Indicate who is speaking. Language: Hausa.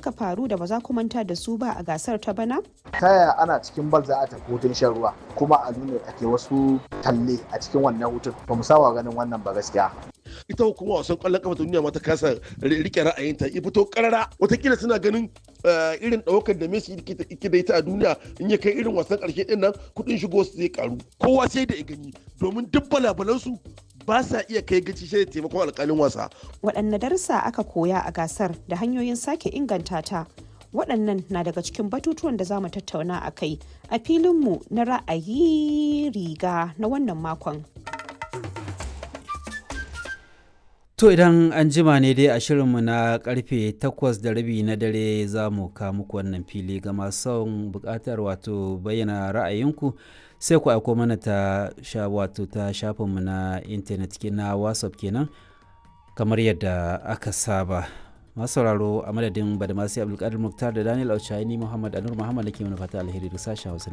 Speaker 1: suka faru da ba za ku manta da su ba a gasar ta bana?
Speaker 2: ta yaya ana cikin bal za a tafi hutun shan ruwa kuma a nuna ake wasu talle a cikin wannan hutun ba mu saba ganin wannan ba gaskiya
Speaker 3: ita hukuma wasan kwallon kafa ta duniya ma ta kasa rike ra'ayinta ya fito karara watakila suna ganin irin ɗaukar da Messi yake da ita a duniya in ya kai irin wasan ƙarshe ɗin nan kuɗin shigo su zai karu kowa sai da ya gani domin duk balabalansu ba sa iya kai gaci sai da taimakon alƙalin wasa.
Speaker 1: Waɗanne darussa aka koya a gasar da hanyoyin sake inganta ta waɗannan na daga cikin batutuwan da za mu tattauna a kai a filinmu na ra'ayi riga na wannan makon.
Speaker 4: To idan an jima ne dai a shirinmu na karfe takwas da rabi na dare za mu ka muku wannan fili ga masu son bukatar wato bayyana ra'ayinku sai ku aiko mana ta sha wato ta shafinmu na intanet na whatsapp kenan kamar yadda aka saba masu sauraro a madadin badamasi abdulkadir muktar da daniel auchaini muhammad anur muhammad da ke mana fata alheri da sashen hausa